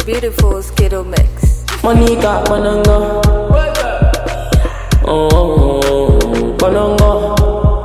Beautiful Skittle Mix. Monica Bonongo. Oh, Bonongo.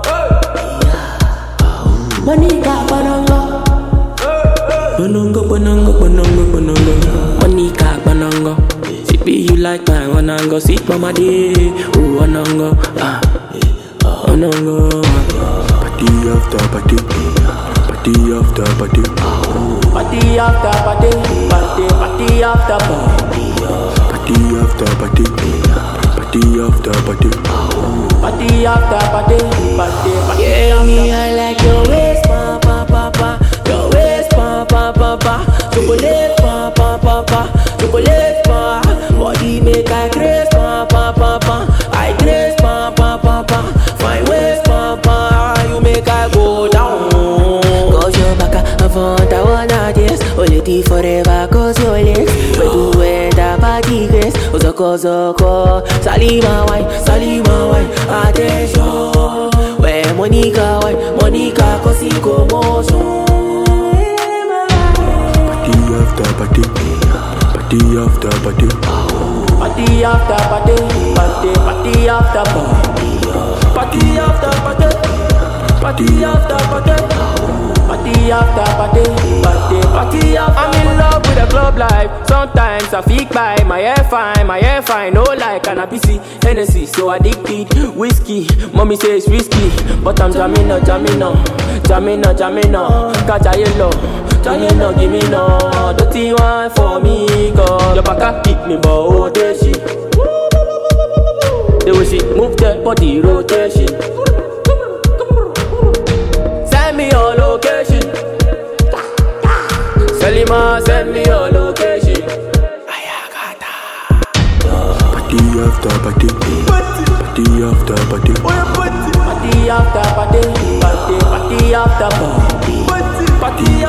Monica Bonongo. Bonongo, Bonongo, Bonongo, Bonongo. Monica Bonongo. She be you like my Bonongo. Sweet mama day. Ooh, Bonongo. Ah, Bonongo. Party after party, party after party, Party after party, party, party after party. party after party, party after party. Party after party, party, party. Yeah, me, I like your waist, pa, pa, pa, pa. Your waist, pa, pa, pa, pa. Chocolate, pa, pa, pa, pa. Chocolate, pa. Body make I grace, pa, pa, pa, pa. I grace, pa, pa, pa, pa. Fine waist, pa, pa. You make I go down. Cause your back a front, I wanna dance. Only tea forever, cause your legs. We do it, a party grace. Ozoko, zoko. Salima wine, Salima wine. Attention. Where Monica wine, Monica cause he commotion. Party after party, party after party, Party after party, party, party after party. Party after party, party after party. Party after party, party, party after I'm in love with the club life. Sometimes I feel by my hair fine, my hair fine. No like cannabis, Hennessy, so addicted. Whiskey, mommy says risky, but I'm jamming on, jamming on, jamming on, jamming on. Catch a yellow. Jamming no, give me no dirty one for me, cause your back a hit me, but oh, there she. The way she move that body rotation. Send me your location. Selima, send me your location. party after party, party after party, Party after party, party, party after party. Party